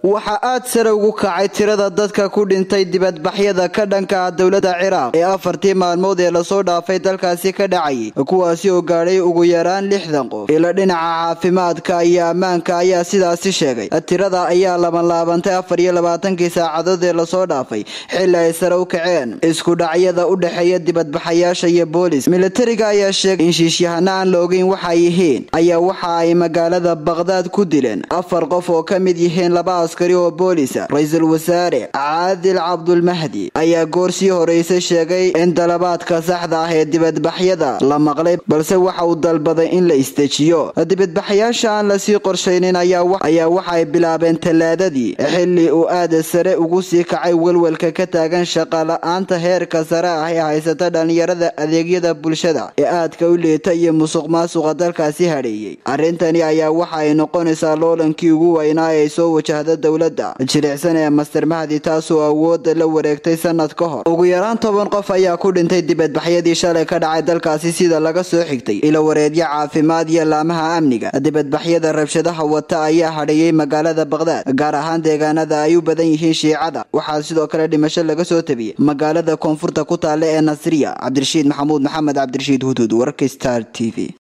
waxaa aad sare ugu kacay tirada dadka ku dhintay dibadbaxyada ka dhanka ah dowladda ciraaq ee afartii maalmood ee lasoo dhaafay dalkaasi ka dhacayay kuwaasi oo gaadhay ugu yaraan lixdan qof ila dhinaca caafimaadka iyo ammaanka ayaa sidaasi sheegay tirada ayaa labanlaabantay afar iyo labaatankii saacadood ee lasoo dhaafay xili ay sare u kaceen isku dhacyada u dhexeeya dibadbaxayaasha iyo boolis militariga ayaa sheegay in shiishyahano aan la ogeyn waxay yihiin ayaa waxa ay magaalada baqhdaad ku dileen afar qof oo ka mid yihiin laba askari oo boolisa ra-iisul wasaare caadil cabdulmahdi ayaa goor sii horeysay sheegay in dalabaadka saxda ah ee dibadbaxyada la maqlay balse waxa uu dalbaday in la istejiyo dibadbaxayaasha aan lasii qorshaynin ayaa waxa ay bilaabeen tallaadadii xili uu aada sare ugu sii kacay welwelka ka taagan shaqala-aanta heerka sare ah ee haysata dhalinyarada adeegyada bulshada ee aadka u liita iyo musuq maasuqa dalkaasi hadheeyey arrintani ayaa waxa ay noqonaysaa loolankii ugu weynaa ee soo wajahda dowladda jilicsan ee master mahdi taasoo awoodda la wareegtay sanad ka hor ugu yaraan toban qof ayaa ku dhintay dibadbaxyadii shalay ka dhacay dalkaasi sida laga soo xigtay ilo wareedyo caafimaad iyo laamaha amniga dibadbaxyada rabshadaha wata ayaa hadheeyey magaalada baqhdaad gaar ahaan deegaanada ay u badan yihiin shiicada waxaa sidoo kale dhimasho laga soo tabiyey magaalada koonfurta ku taalla ee nasriya cabdirashiid maxamuud maxamed cabdirashiid huduud warka star t v